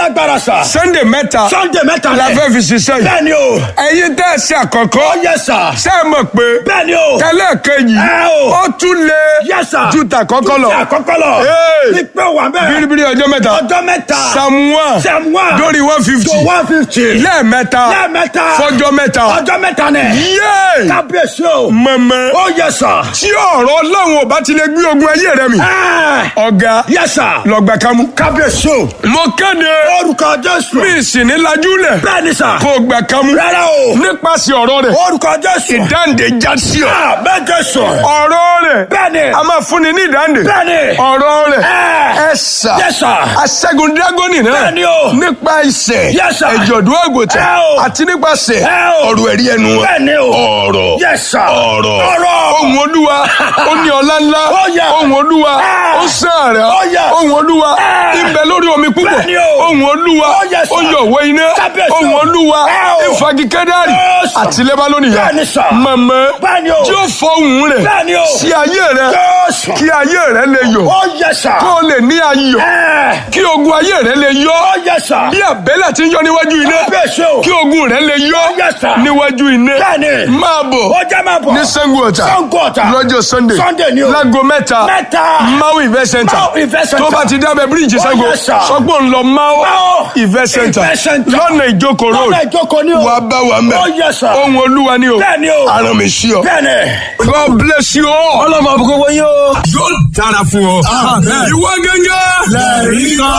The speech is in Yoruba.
lágbára sà. sunday mẹ́ta sunday mẹ́ta la lẹ̀. fẹ́ fi ṣiṣẹ́ yìí bẹ́ẹ̀ni o. ẹ̀yin tẹ́ ẹ ṣe àkọ́kọ́ ó yẹ sà. ṣé ẹ mọ̀ pé bẹ́ẹ̀ni o. tẹ́lẹ̀ kejì Ẹ o. ó tún lé Yes, sir. ju tàkọ́kọ́ lọ Ṣé àkọ́kọ́ lọ. Hey. ní pé wà bẹ́ẹ̀. biribiri ọjọ́ mẹ́ta ọjọ́ mẹ́ta. samuwa Psalm one. lórí one fifty to one fifty. lẹ́ẹ̀mẹ́ta lẹ́ẹ̀mẹ́ta. fọjọ́ mẹ́ta ọjọ́ mẹ́ta nẹ̀. yéé kábíyèsí o. mọ̀mọ́ ó yẹ sà. tí ọ̀rọ̀ ọlọ́run ò bá ti lè gbé ogun ayé rẹ mi ẹ́ẹ̀. ọ̀gá yẹ sà. lọ́gbà kámú. kábíyèsí o. mo kéde orúkọ jésù. mi sì ní lajúlẹ̀ bẹ́ẹ̀ni sà. kó gbà kámú rárá o. nípasẹ̀ ọ̀rọ̀ rẹ̀ orúkọ jésù. ìdáǹdè já sí ọ. Ah, bẹ́ẹ̀ jésù. ọ̀rọ̀ rẹ̀ bẹ́ẹ̀ni. a máa fúnni ní ìdáǹdè bẹ́ẹ̀ni. ọ̀rọ̀ rẹ̀ Ẹ́ẹ̀. ẹ sà Yes, sir. aṣẹ́gun dírágọ́nì náà Bẹ́ẹ̀ni o. nípa ìṣẹ̀ Yes, sir. ẹ̀jọ̀dún àgùntàn Ẹ o. àti nípasẹ̀ Ẹ o. ọ̀rọ̀ ẹ̀rí ẹnu wọn. Bẹ́ẹ̀ni o. ọ̀rọ̀ Yes, sir. ọ̀rọ̀ Ọ̀rọ̀. ohun olúwa ó ní ọlá ńlá Ó yẹ. ohun olúwa Ẹ. ó sàárẹ̀ Ó yẹ. ohun olúwa Ẹ. ibẹ̀ lórí omi púpọ̀ Bẹ́ẹ̀ni o. ohun olúwa Ó yẹ, sir. ó yọ̀wọ́ iná Kábíyèsí o. ohun olúwa Ẹ o. ìfagikẹ́dárì Yes, sir. àti lẹ́bánónì yá Bẹ́ẹ̀ni, sir. mọ̀mọ́ Bẹ́ẹ̀ni o. tí ó fọ ohùn rẹ̀ Bẹ́ẹ̀ni o. sí ayé rẹ̀ Jésù. kí ayé rẹ̀ lè yọ̀ ó yẹ sà. kó o lè ní ayọ̀ Ẹ́ẹ̀. kí ogun ayé rẹ̀ lè yọ̀ ó yẹ sà. bí àbẹ́lẹ̀ ti ń yọ níwájú iná kábíyèsí o. kí ogun rẹ̀ lè yọ̀ Yes, sir. níwájú iná Bẹ́ẹ̀ni. máa bọ̀ ó jẹ́ máa bọ̀. ní Ṣàngó Ọ̀tà Ṣàngó Ọ̀tà. lọ́jọ́ sunday Sunday ni o. láago mẹ́ta Mẹ́ta. mau event center Mau Event Center. tó bá ti dábẹ́ bíríìjì Oh, Ṣàngó yes, sir. sọgbọ́n ń lọ mau Mau event center Event Center. lọ́nà ìjókòó road lọ́nà ìjókòó ni o. wàá bá wa mẹ́ ó yẹ sà. ohun olúwa ni o Bẹ́ẹ̀ni o. aràn mi sí ọ. bẹ́ẹ̀ni. God bless you all. ọlọ́mọ àbúkọ́ wọ́n yóò. yóò dára fún ọ. ìwọ gẹ́gẹ́. lẹ́ẹ̀rí kan.